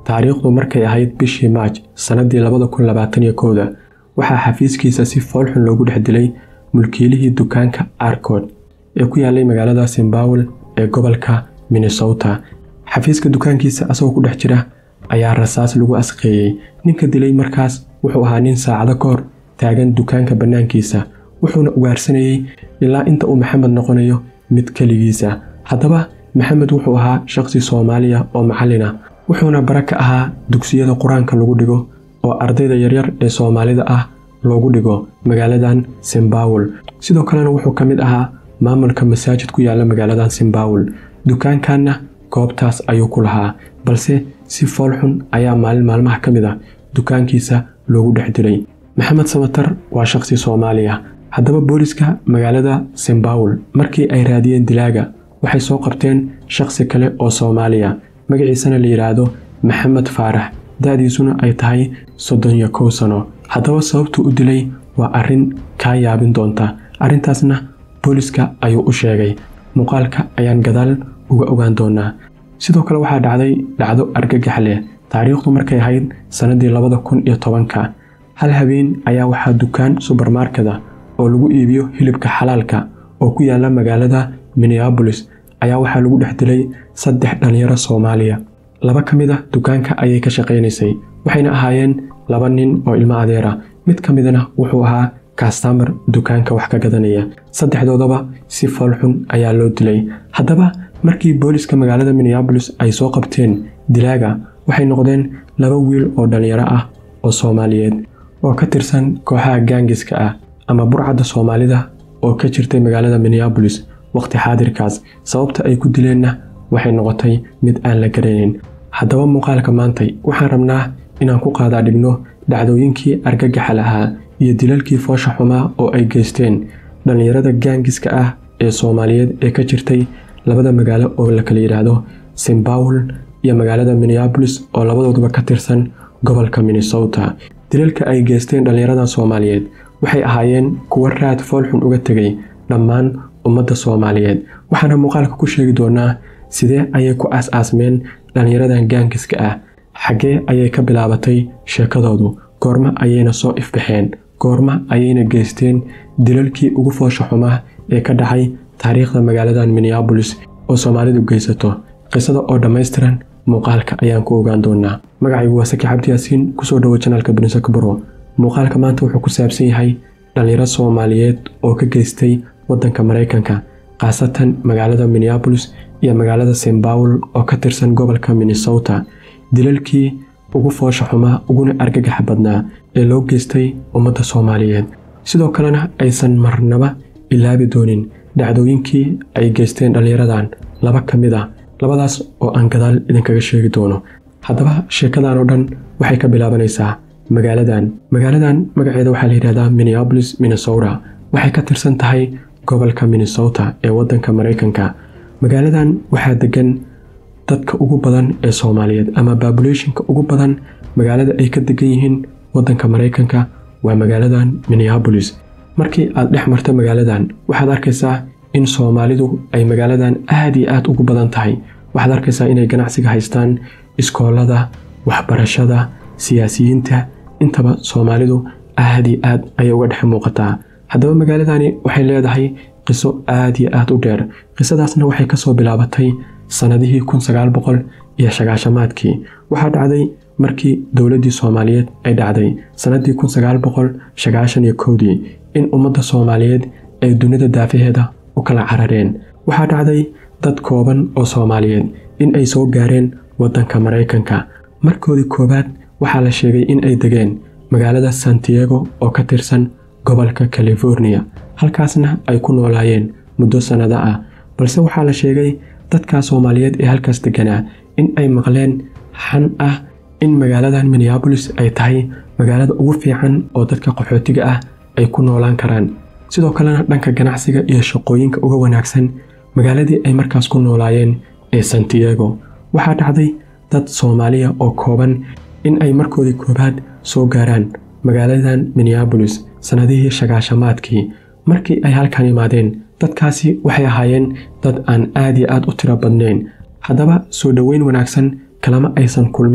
taariikhdu markay ahayd bishii maaj sannadii labada kun labaatan iyo kowda waxaa xafiiskiisa si foolxun loogu dhex dilay mulkiilihii dukaanka arcod ee ku yaalay magaalada simbawel ee gobolka minnesota xafiiska dukaankiisa asagoo ku dhex jira ayaa rasaas lagu asqeeyey ninka dilay markaas wuxuu ahaa nin saacado ka hor taagan dukaanka bannaankiisa wuxuuna ugaarsanayey ilaa inta uu maxamed noqonayo mid keligiisa haddaba maxamed wuxuu ahaa shaqsi soomaaliya oo macallin ah wuxuuna bara ka ahaa dugsiyada qur-aanka lagu dhigo oo ardayda yaryar ee soomaalida ah loogu dhigo magaaladan simbawel sidoo kalena wuxuu ka mid ahaa maamulka masaajid ku yaala magaaladan simbawel dukaankanna goobtaas ayuu ku lahaa balse si foolxun ayaa maalin maalmaha ka mid ah dukaankiisa loogu dhex dilay maxamed samatar waa shaqsi soomaaliya haddaba booliska magaalada simbawel markii ay raadiyeen dilaaga waxay soo qabteen shaqsi kale oo soomaaliya magaciisana la yidhaahdo maxamed faarax da-diisuna ay tahay soddon iyo kow sano haddaba sababtuu u dilay waa arrin kaa yaabin doonta arrintaasna booliska ayuu u sheegay muuqaalka ayaan gadaal uga ogaan doonaa sidoo kale waxaa dhacday dhacdo argagax leh taariikhdu markay ahayd sannadii labada kun iyo tobanka hal habeen ayaa waxaa dukaan subermarkeda oo lagu iibiyo hilibka xalaalka oo ku yaala magaalada minneabolis ayaa waxaa lagu dhex dilay saddex dhallinyaro soomaaliya laba ka mid a dukaanka ayay ka shaqaynaysay waxayna ahaayeen laba nin oo ilmo adeera mid ka midna wuxuu ahaa kastamar dukaanka wax ka gadanaya saddexdoodaba si foolxun ayaa loo dilay haddaba markii booliska magaalada minneabolis ay soo qabteen dilaaga waxay noqdeen laba wiil oo dhallinyaro ah oo soomaaliyeed oo ka tirsan kooxaha gaangiska ah ama burcadda soomaalida oo ka jirtay magaalada minneabolis waqti xaadirkaas sababta ay ku dileenna waxay noqotay mid aan la garanayn haddaba muuqaalka maantay waxaan rabnaa inaan ku qaadaa dhigno dhacdooyinkii argagaxa lahaa iyo dilalkii foosha xumaa oo ay geysteen dhallinyarada gaangiska ah ee soomaaliyeed ee ka jirtay labada magaalo oo la kala yidhaahdo simbawel iyo magaalada minneabolis oo labadooduba ka tirsan gobolka minnesota dilalka ay geysteen dhallinyaradan soomaaliyeed waxay ahaayeen kuwo raad foolxun uga tegay dhammaan ummadda soomaaliyeed waxaana muuqaalka ku sheegi doonaa sidee ayay ku aas-aasmeen dhallinyaradan gaangiska ah xaggee ayay ka bilaabatay sheekadoodu goorma ayayna soo ifbaxeen goorma ayayna geysteen dilalkii ugu foosha xumaa ee ka dhacay taariikhda magaaladan minneabolis oo soomaalidu geysato qisada oo dhammaystiran muuqaalka ayaan ku ogaan doonaa magacaygu waa saki cabdi yaasiin kusoo dhowo janaalka bunisak baro muuqaalka maanta wuxuu ku saabsan yahay dhallinyaro soomaaliyeed oo ka geystay waddanka maraykanka khaasatan magaalada minneabolis iyo magaalada simbawel oo ka tirsan gobolka minnesota dilalkii ugu foosha xumaa uguna argagaxa badnaa ee loo geystay ummadda soomaaliyeed sidoo kalena aysan marnaba ilaabi doonin dhacdooyinkii ay geysteen dhallinyaradan laba ka mid ah labadaas oo aan gadaal idinkaga sheegi doono haddaba sheekadan oo dhan waxay ka bilaabanaysaa magaaladan magaaladan magaceeda waxaa la yidhahdaa minneabolis minnesota waxay ka tirsan tahay gobolka minnesota ee waddanka maraykanka magaaladan waxaa degan dadka ugu badan ee soomaaliyeed ama babulationka ugu badan magaalada ay ka degan yihiin waddanka maraykanka waa magaaladan minneabolis markii aad dhex marto magaaladan waxaad arkaysaa in soomaalidu ay magaaladan aad iyo aad ugu badan tahay waxaad arkaysaa inay ganacsiga haystaan iskoolada waxbarashada siyaasiyiinta intaba soomaalidu aad iyo aad ayay uga dhex muuqataa haddaba magaaladani waxay leedahay qiso aad iyo aad u dheer qisadaasna waxay kasoo bilaabatay sannadihii kun sagaal boqol iyo sagaashamaadkii waxaa dhacday markii dowladdii soomaaliyeed ay dhacday sannadii kun sagaal boqol sagaashan iyo kowdii in ummadda soomaaliyeed ay dunida daafaheeda u kala carareen waxaa dhacday dad kooban oo soomaaliyeed in ay soo gaareen waddanka maraykanka markoodii koowaad waxaa la sheegay in ay degeen magaalada santiago oo ka tirsan gobolka californiya halkaasna ay ku noolaayeen muddo sannado ah balse waxaa la sheegay dadka soomaaliyeed ee halkaas deganaa in ay maqleen xan ah in magaaladan minneabolis ay tahay magaalada ugu fiican oo dadka qaxootiga ah ay ku noolaan karaan sidoo kalena dhanka ganacsiga iyo shaqooyinka uga wanaagsan magaaladii ay markaas ku noolaayeen ee santiago waxaa dhacday dad soomaaliya oo kooban in ay markoodii koowaad soo gaaraan magaaladan minneabolis sannadihii shagaashamaadkii markii ay halkan yimaadeen dadkaasi waxay ahaayeen dad aan aad iyo aad u tiro badnayn haddaba soo dhoweyn wanaagsan kalama aysan kulmin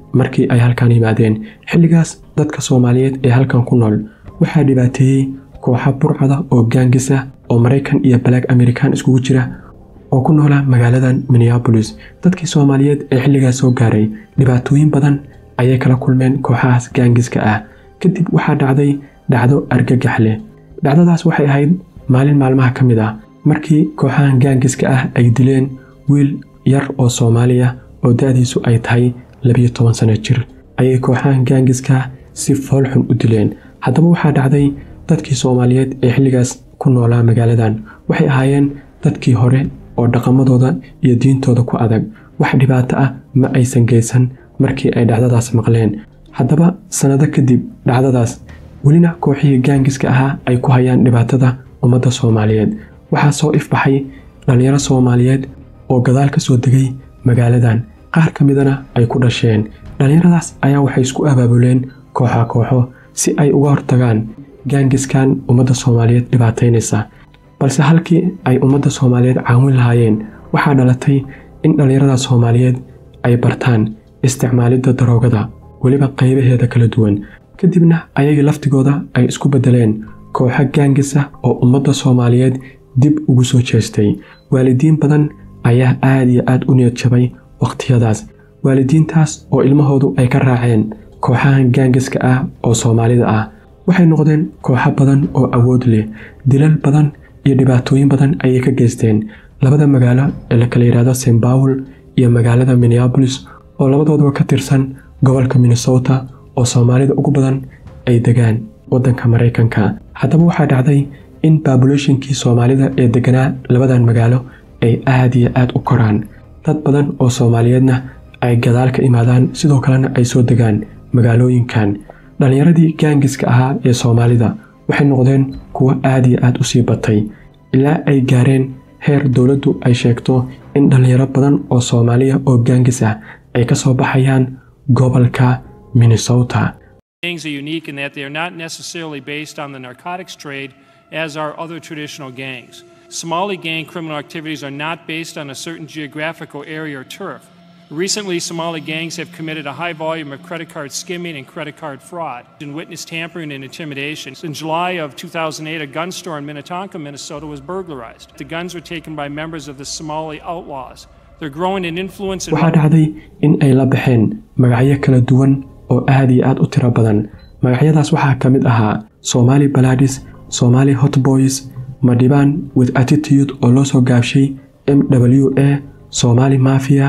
markii ay halkan yimaadeen xilligaas dadka soomaaliyeed ee halkan ku nool waxaa dhibaateeyey kooxa burcada oo gaangisa oo maraykan iyo balaag amerikan iskugu jira oo ku noola magaaladan minneabolis dadkii soomaaliyeed ee xilligaas soo gaaray dhibaatooyin badan ayay kala kulmeen kooxahaas gaangiska ah kadib waxaa dhacday dhacdo argagax leh dhacdadaas waxay ahayd maalin maalmaha ka mid ah markii kooxahan gaangiska ah ay dileen wiil yar oo soomaaliya oo da-diisu ay tahay labiyo toban sano jir ayay kooxahan gaangiska si foolxun u dileen haddaba waxaa dhacday dadkii soomaaliyeed ee xilligaas ku noolaa magaaladan waxay ahaayeen dadkii hore oo dhaqamadooda iyo diintooda ku adag wax dhibaato ah ma aysan geysan markii ay dhacdadaas maqleen haddaba sannado kadib dhacdadaas welina kooxihii gaangiska ahaa ay ku hayaan dhibaatada ummadda soomaaliyeed waxaa soo ifbaxay dhallinyaro soomaaliyeed oo gadaal ka soo degay magaaladan qaar ka midana ay ku dhasheen dhallinyaradaas ayaa waxay isku abaabuleen kooxa kooxo si ay uga hortagaan gaangiskan ummadda soomaaliyeed dhibaataynaysa balse halkii ay ummadda soomaaliyeed caawin lahaayeen waxaa dhalatay in dhallinyarada soomaaliyeed ay bartaan isticmaalidda daroogada weliba qaybaheeda kala duwan kadibna ayagii laftigooda ay isku beddeleen kooxo gaangisa oo ummadda soomaaliyeed dib ugu soo jeestay waalidiin badan ayaa aad iyo aad u niyad jabay wakhtiyadaas waalidiintaas oo ilmahoodu ay ka raaceen kooxahan gaangiska ah oo soomaalida ah waxay noqdeen kooxo badan oo awood leh dilal badan iyo dhibaatooyin badan ayay ka geysteen labada magaalo ee la kala yidhaahdo st bawel iyo magaalada minneabolis oo labadoodaba ka tirsan gobolka minnesota oo soomaalida ugu badan ay degaan waddanka maraykanka haddaba waxaa dhacday in babulashinkii soomaalida ee deganaa labadan magaalo ay aad iyo aad u koraan dad badan oo soomaaliyeedna ay gadaal ka imaadaan sidoo kalena ay soo degaan magaalooyinkan dhallinyaradii gaangiska ahaa ee soomaalida waxay noqdeen kuwo aad iyo aad u sii batay ilaa ay gaareen heer dowladdu ay sheegto in dhallinyaro badan oo soomaaliya oo gaangis ah ay ka soo baxayaan gobolka minnesota gangs are unique in that they are not necessarily based on the narcotics trade as are other traditional gangs. Somali gang criminal activities are not based on a certain geographical area or turf. Recently, Somali gangs have committed a high volume of credit card skimming and credit card fraud and witnessed tampering and intimidation. In July of 2008, a gun store in Minnetonka, Minnesota was burglarized. The guns were taken by members of the Somali outlaws. They're growing in influence and waxaa dhacday in ay la baxeen magacyo kala duwan oo aad iyo aad u tiro badan magacyadaas waxaa ka mid ahaa somali baladis somali hotboys madhibaan with attitude oo loo soo gaabshay m w a somali mafia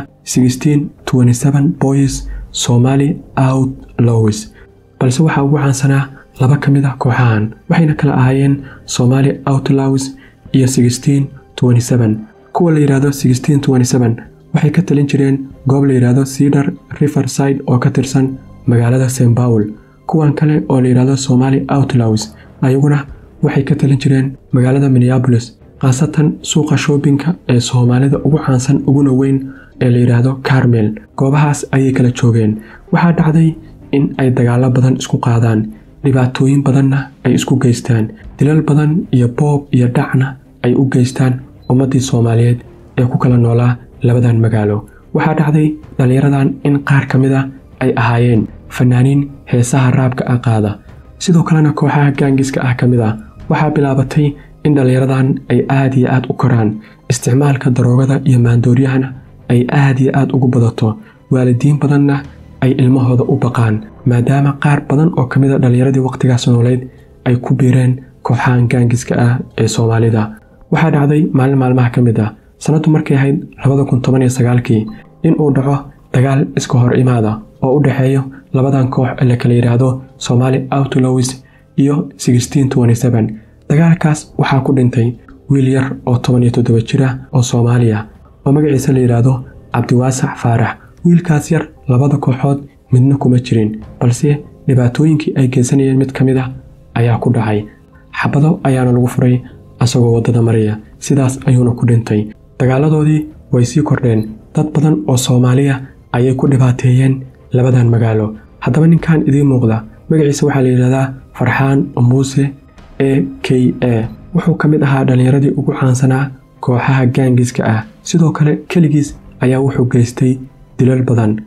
boys somali outlaws balse waxaa ugu caansanaa laba ka mid ah kooxahan waxayna kala ahaayeen somali outlaws iyo kuwa la yidhaahdo waxay ka talin jireen goob la yidhaahdo cedar riverside oo ka tirsan magaalada st bawel kuwan kale oo la yidhaahdo somali outlaws ayaguna waxay ka talin jireen magaalada minneabolis khaasatan suuqa shoobinka ee soomaalida ugu caansan uguna weyn ee la yidhaahdo carmel goobahaas ayay kala joogeen waxaa dhacday in ay dagaallo badan isku qaadaan dhibaatooyin badanna ay isku geystaan dilal badan iyo boob iyo dhacna ay u geystaan ummaddii soomaaliyeed ee ku kala noolaa labadan magaalo waxaa dhacday dhallinyaradan in qaar ka mid a ay ahaayeen fanaaniin heesaha raabka ah qaada sidoo kalena kooxaha gaangiska ah ka mid ah waxaa bilaabatay in dhallinyaradan ay aad iyo aad u koraan isticmaalka daroogada iyo maandooryahana ay aad iyo aad ugu badato waalidiin badanna ay ilmahooda u baqaan maadaama qaar badan oo ka mid a dhallinyaradii wakhtigaas nooleyd ay ku biireen kooxahan gaangiska ah ee soomaalida waxaa dhacday maalin maalmaha ka mid ah sannaddu markay ahayd kii in uu dhaco dagaal iska hor imaada oo u dhexeeyo labadan koox ee la kala yidhaahdo somali outlaws iyo dagaalkaas waxaa ku dhintay wiil yar oo toban iyo toddoba jir ah oo soomaali ah oo magaciisa la yidhaahdo cabdiwaasac faarax wiilkaas yar labada kooxood midna kuma jirin balse dhibaatooyinkii ay geysanayeen mid ka mid ah ayaa ku dhacay xabado ayaana lagu furay asagoo waddada maraya sidaas ayuuna ku dhintay dagaaladoodii way sii kordheen dad badan oo soomaaliya ayay ku dhibaateeyeen labadan magaalo haddaba ninkan idiin muuqda magaciisa waxaa la yidhahdaa farxaan muuse e k a wuxuu ka mid ahaa dhallinyaradii ugu caansanaa kooxaha gaangiska ah sidoo kale keligiis ayaa wuxuu geystay dilal badan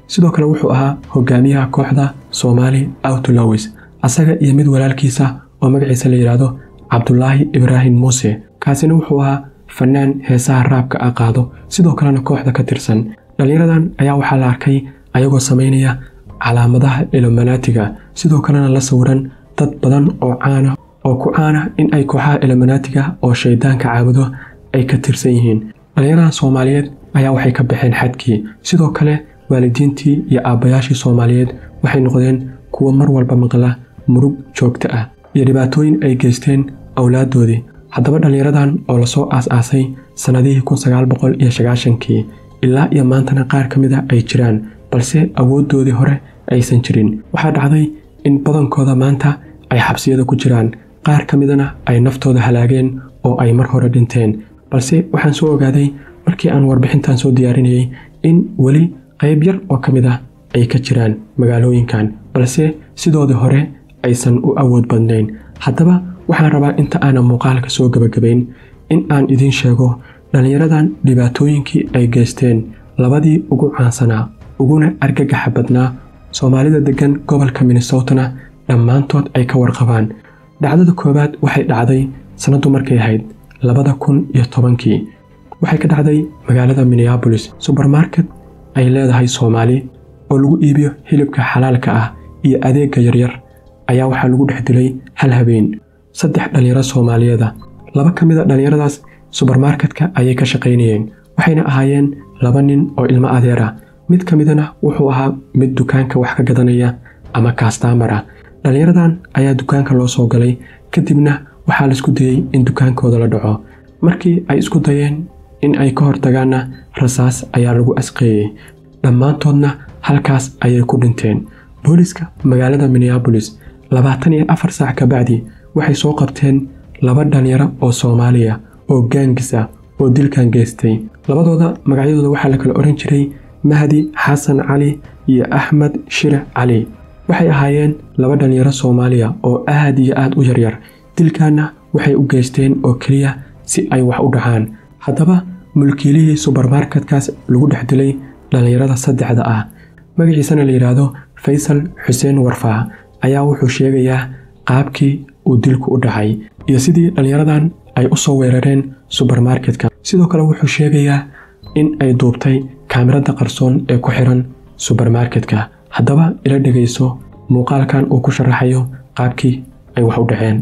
sidoo kale wuxuu ahaa hogaamiyaha kooxda soomaali outlowis asaga iyo mid walaalkiisa oo magaciisa la yidhaahdo cabdulaahi ibraahim muuse kaasina wuxuu ahaa fanaan heesaha raabka a qaado sidoo kalena kooxda ka tirsan dhallinyaradan ayaa waxaa la arkay ayagoo samaynaya calaamadaha iluminaatiga sidoo kalena la sawiran dad badan oo caana oo ku caana in ay kooxaha iluminaatiga oo shaydaanka caabudo ay ka tirsan yihiin dhallinyaradan soomaaliyeed ayaa waxay ka baxeen xadkii sidoo kale waalidiintii iyo aabbayaashii soomaaliyeed waxay noqdeen kuwo mar walba maqla murug joogto ah iyo dhibaatooyin ay geysteen awlaaddoodii haddaba dhallinyaradan oo lasoo aas-aasay sannadihii kun sagaal boqol iyo sagaashankii ilaa iyo maantana qaar ka mid a ay jiraan balse awooddoodii hore aysan jirin waxaa dhacday in badankooda maanta ay xabsiyada ku jiraan qaar ka midana ay naftooda halaageen oo ay mar hore dhinteen balse waxaan soo ogaaday markii aan warbixintan soo diyaarinayay in weli qayb yar oo ka mid ah ay ka jiraan magaalooyinkan balse sidoodii hore aysan u awood badnayn haddaba waxaan rabaa inta aanan muuqaalka soo gebagabayn in aan idiin sheego dhallinyaradan dhibaatooyinkii ay geysteen labadii ugu caansanaa uguna argagaxa badnaa soomaalida deggan gobolka minnesotana dhammaantood ay ka warqabaan dhacdada koowaad waxay dhacday sannaddu markay ahayd labada kun iyo tobankii waxay ka dhacday magaalada minneabolis subermarket ay leedahay soomaali oo lagu iibiyo hilibka xalaalka ah iyo adeegga yaryar ayaa waxaa lagu dhex dilay hal habeen saddex dhallinyaro soomaaliyeeda laba ka mid a dhallinyaradaas subermarketka ayay ka shaqaynayeen waxayna ahaayeen laba nin oo ilmo adeer ah mid ka midana wuxuu ahaa mid dukaanka wax ka gadanaya ama kastaamar ah dhallinyaradan ayaa dukaanka loo soo galay kadibna waxaa laisku dayey in dukaankooda la dhaco markii ay isku dayeen in ay ka hortagaanna rasaas ayaa lagu asqeeyey dhammaantoodna halkaas ayay ku dhinteen booliska magaalada minneabolis labaatan iyo afar saac kabacdi waxay soo qabteen laba dhallinyaro oo soomaaliya oo gaangis ah oo dilkan geystay labadooda magacyadooda waxaa la kala odhan jiray mahdi xasan cali iyo axmed shire cali waxay ahaayeen laba dhallinyaro soomaaliya oo aad iyo aad u yaryar dilkaanna waxay u geysteen oo keliya si ay wax u dhacaan haddaba mulkiilihii subermarketkaas lagu dhex dilay dhallinyarada saddexda ah magaciisana la yidhaahdo faysal xuseen warfaa ayaa wuxuu sheegayaa qaabkii uu dilku u dhacay iyo sidii dhallinyaradan ay u soo weerareen subermarketka sidoo kale wuxuu sheegayaa in ay duubtay kaamirada qarsoon ee ku xiran subermarketka haddaba ila dhegayso muuqaalkan uu ku sharaxayo qaabkii ay wax u dhaceen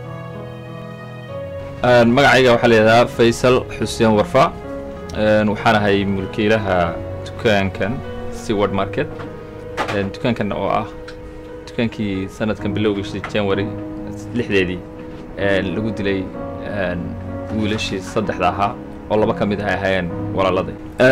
magacayga waxaa layidhahdaa faysal xuseen warfa waxaan ahay mulkiilaha dukaankan seward market dukaankan oo ah dukaankii sanadkan bilowgiisii january lixdeedii lagu dilay wiilashii saddexda ahaa oo laba ka mid ah ay ahaayeen walaaladay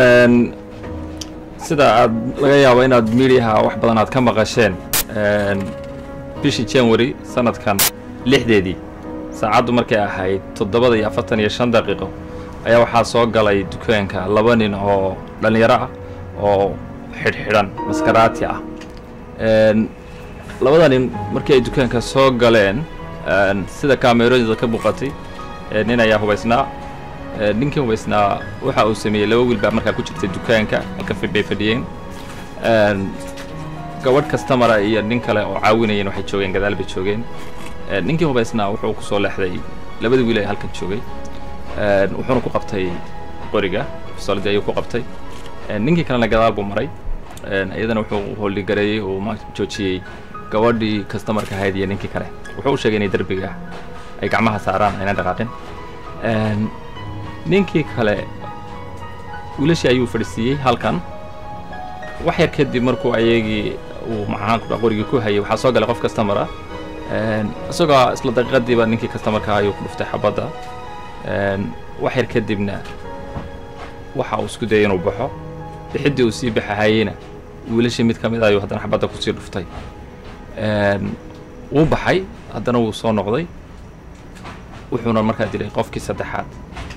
sida aad laga yaabo inaad midiyaha wax badan aad ka maqasheen bishii january sanadkan lixdeedii saacaddu markay ahayd toddobada iyo afartan iyo shan daqiiqo ayaa waxaa soo galay dukaanka laba nin oo dhallinyaro ah oo xidhxidhan maskaraati ah labada nin markii ay dukaanka soo galeen sida kaameerooyinda ka muuqatay nin ayaa hubaysnaa ninkii hubaysnaa waxa uu sameeyey laba wiil baa markaa ku jirtay dukaanka halkan bay fadhiyeen gabadh kastamara iyo nin kale oo caawinayeen waxay joogeen gadaal bay joogeen ninkii hubaysnaa wuxuu ku soo leexday labada wiil ee halkan joogay wuxuuna ku qabtay qoriga pistoladii ayuu ku qabtay ninkii kalena gadaal buu maray iyadana wuxuu hooldigareeyey uu ma joojiyey gabadhii kastamarka ahayd iyo ninkii kale wuxuu u sheegay inay derbiga ay gacmaha saaraan aynan dhaqaaqin ninkii kale wiilashii ayuu fadhisiiyey halkan wax yar kadib markuu ayagii uu maxaan qorigii ku hayay waxaa soo galay qof kastamara isagoo isla daqiiqadiiba ninkii kastamarka ayuu ku dhuftay xabadda wax yar kadibna waxa uu isku dayay inuu baxo bixiddii uu sii baxahayeyna wiilashii mid ka mid ayuu haddana xabadda kusii dhuftay wuu baxay haddana wuu soo noqday wuxuuna markaa dilay qofkii saddexaad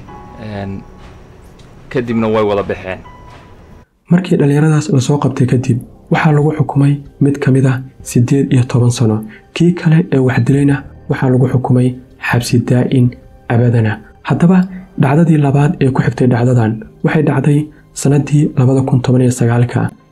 kadibna way wada baxeen markii dhallinyaradaas lasoo qabtay kadib waxaa lagu xukumay mid ka mid ah siddeed iyo toban sano kii kale ee wax dilayna waxaa lagu xukumay xabsi daa'in abadana haddaba dhacdadii labaad ee ku xigtay dhacdadan waxay dhacday sannaddii labada kun toban iyo sagaalka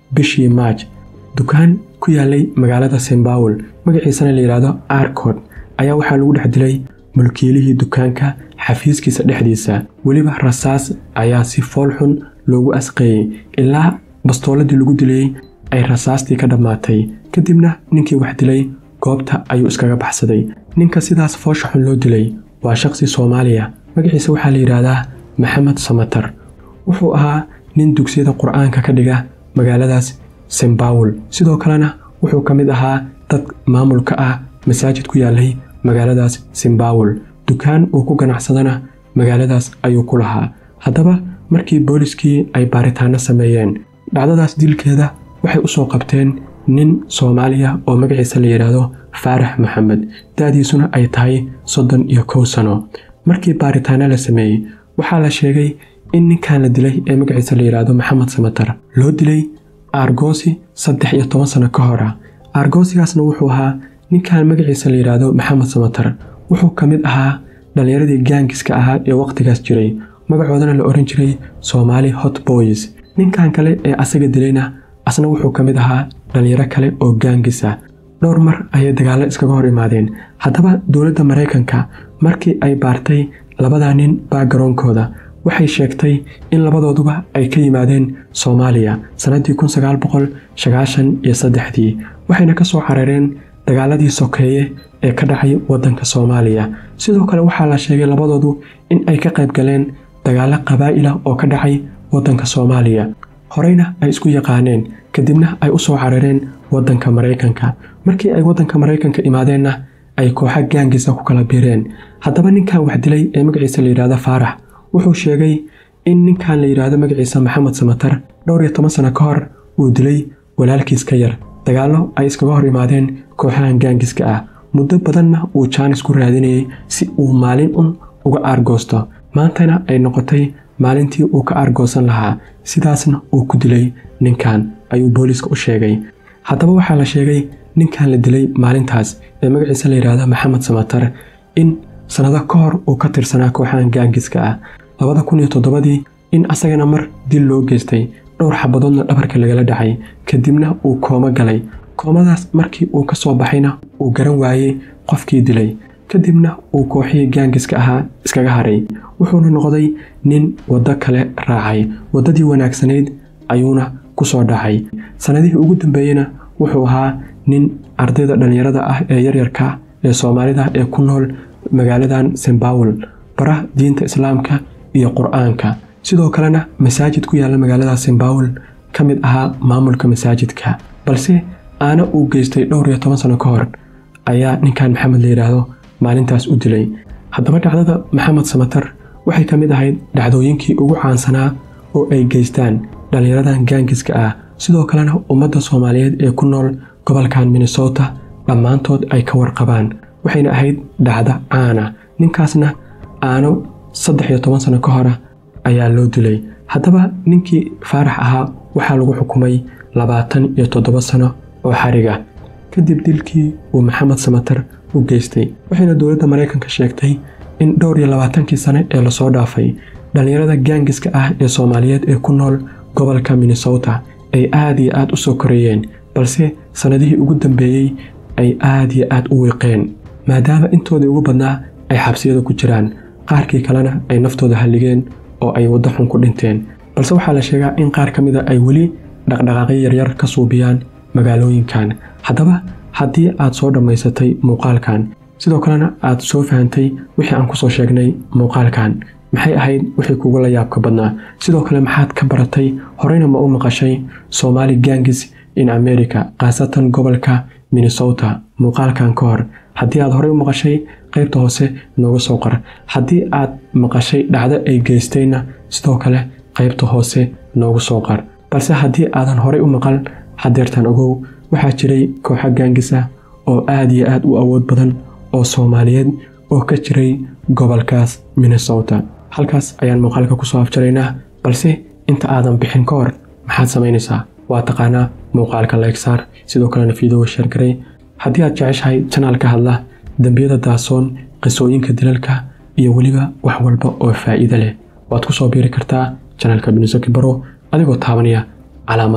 bishii maaj dukaan ku yaalay magaalada simbawel magaciisana la yidhaahdo arcod ayaa waxaa lagu dhex dilay mulkiilihii dukaanka xafiiskiisa dhexdiisa weliba rasaas ayaa si foolxun loogu asqeeyey ilaa bastooladii lagu dilayey ay rasaastii ka dhammaatay kadibna ninkii wax dilay goobta ayuu iskaga baxsaday ninka sidaas foosha xun loo dilay waa shaqsi soomaaliya magaciisa waxaa la yidhaahdaa maxamed samatar wuxuu ahaa nin dugsiyada qur-aanka ka dhiga magaaladaas simbawel sidoo kalena wuxuu ka mid ahaa dad maamulka ah masaajid ku yaalay magaaladaas simbawel dukaan uu ku ganacsadana magaaladaas ayuu ku lahaa haddaba markii booliskii ay baaritaano sameeyeen dhacdadaas dilkeeda waxay u soo qabteen nin soomaaliya oo magaciisa la yidhaahdo faarax maxamed da'diisuna ay tahay soddon iyo kow sano markii baaritaano la sameeyey waxaa la sheegay in ninkan la dilay ee magaciisa la yidhaahdo maxamed samatar loo dilay aargoosi saddex iyo toban sano ka hor ah aargoosigaasna wuxuu ahaa ninkan magaciisa la yidhaahdo maxamed samatar wuxuu ka mid ahaa dhallinyaradii gaangiska ahaa ee wakhtigaas jiray magacoodana la ohan jiray soomaali hot boys ninkan kale ee asaga dilayna asna wuxuu ka mid ahaa dhallinyaro kale oo gaangis ah dhowr mar ayay dagaallo iskaga hor imaadeen haddaba dowladda maraykanka markii ay baartay labadaa nin baagaroonkooda waxay sheegtay in labadooduba ay ka yimaadeen soomaaliya sannaddii kun sagaal boqol sagaashan iyo saddexdii waxayna ka soo carareen dagaaladii sokeeye ee ka dhacay waddanka soomaaliya sidoo kale waxaa la sheegay labadoodu in ay ka qayb galeen dagaallo qabaa'ila oo ka dhacay waddanka soomaaliya horeyna ay isku yaqaaneen kadibna ay u soo carareen waddanka maraykanka markii ay waddanka maraykanka imaadeenna ay kooxa gaangisa ku kala biireen haddaba ninkan wax dilay ee magaciisa la yidhaahdo faarax wuxuu sheegay in ninkan la yidhaahdo magaciisa maxamed samatar dhowr iyo toban sano ka hor uu dilay walaalkiis ka yar dagaallo ay iskaga hor imaadeen kooxahan gaangiska ah muddo badanna uu jaanis ku raadinayay si uu maalin un uga aargoosto maantana ay noqotay maalintii uu ka aargoosan lahaa sidaasna uu ku dilay ninkan ayuu booliiska u sheegay haddaba waxaa la sheegay ninkan la dilay maalintaas ee magaciisa la yidhaahdo maxamed samatar in sannado ka hor uu ka tirsanaa kooxahan gaangiska ah labada kun iyo toddobadii in asagana mar dil loo geystay dhowr xabadoodna dhabarka lagala dhacay kadibna uu koomo galay koomadaas markii uu ka soo baxayna uu garan waayey qofkii dilay kadibna uu kooxihii gaangiska ahaa iskaga haray wuxuuna noqday nin waddo kale raacay waddadii wanaagsanayd ayuuna ku soo dhacay sannadihii ugu dambeeyeyna wuxuu ahaa nin ardayda dhallinyarada ah ee yaryarka ee soomaalida ee ku nool magaaladan simbawel bara diinta islaamka iyo qur-aanka sidoo kalena masaajid ku yaalla magaalada simbawel ka mid ahaa maamulka masaajidka balse aana uu geystay dhowr iyo toban sano ka hor ayaa ninkan maxamed la yidhaahdo maalintaas u dilay haddaba dhacdada maxamed samatar waxay ka mid ahayd dhacdooyinkii ugu caansanaa oo ay geystaan dhallinyaradan gaangiska ah sidoo kalena ummadda soomaaliyeed ee ku nool gobolkan minnesota dhammaantood ay ka warqabaan waxayna ahayd dhacdo caana ninkaasna aano saddex iyo toban sano ka hora ayaa loo dilay haddaba ninkii faarax ahaa waxaa lagu xukumay labaatan iyo toddoba sano oo xariga kadib dilkii uu maxamed samatar u geystay waxayna dowladda maraykanka sheegtay in dhowr iyo labaatankii sane ee lasoo dhaafay dhallinyarada gaangiska ah ee soomaaliyeed ee ku nool gobolka minnesota ay aad iyo aad u soo koreeyeen balse sannadihii ugu dambeeyey ay aad iyo aad u wiiqeen maadaama intoodii ugu badnaa ay xabsiyada ku jiraan qaarkii kalena ay naftooda halligeen oo ay waddo xun ku dhinteen balse waxaa la sheegaa in qaar ka mida ay weli dhaqdhaqaaqyo yaryar ka suubiyaan magaalooyinkan haddaba haddii aad soo dhammaysatay muuqaalkan sidoo kalena aad soo fahantay wixii aan kusoo sheegnay muuqaalkan maxay ahayd wixii kugu la yaabka badnaa sidoo kale maxaad ka baratay horeyna ma u maqashay somaali gangis in america khaasatan gobolka minnesota muuqaalkan ka hor haddii aad horey u maqashay qaybta hoose nooga soo qor haddii aad maqashay dhacdo ay geystayna sidoo kale qaybta hoose noogu soo qor balse haddii aadan horey u maqal hadeertan ogow waxaa jiray kooxo gaangis ah oo aad iyo aad u awood badan oo soomaaliyeed oo ka jiray gobolkaas minnesota halkaas ayaan muuqaalka kusoo afjaraynaa balse inta aadan bixin ka hor maxaad samaynaysaa waa taqaanaa muuqaalka leegsaar sidoo kalena fiidowa sheergaray haddii aad jeceshahay janaal ka hadla dembiyada daasoon qisooyinka dilalka iyo weliba wax walba oo faa'iido leh waad ku soo biiri kartaa janaalka binisoki baro adigoo taabanaya calaamadda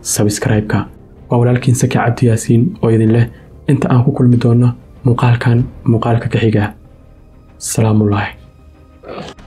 sabskraibka waa walaalkiin saki cabdi yaasiin oo idin leh inta aan ku kulmi doonno muuqaalkan muuqaalka ka xiga salaamullaahi